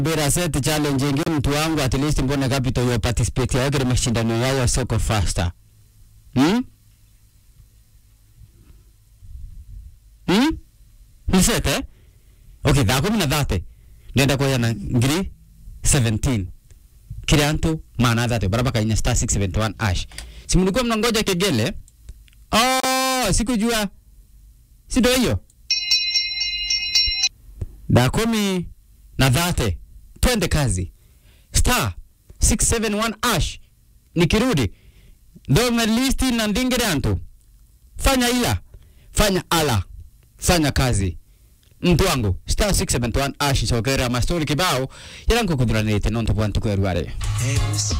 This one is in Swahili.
bera set challenge ingi mtu wangu at least mbona capital yo participate yao kile mashindano yao ya soko faster hmm? hmm? ni set eh okay thaa kumi na thate ndenda kuya na ngiri 17 kila antu maana thate baraba kainya star 671 ash si mlikuwa mnangoja kegele oh sikujua si ndio hiyo daa kumi na dhate twende kazi star 671 ash nikirudi ndome listi na ndingire antu fanya ila fanya ala fanya kazi mtu wangu star 671 ash sokera mastori kibao yaranko kudhuranite nonto bwantu kwerware Hey, Lucy.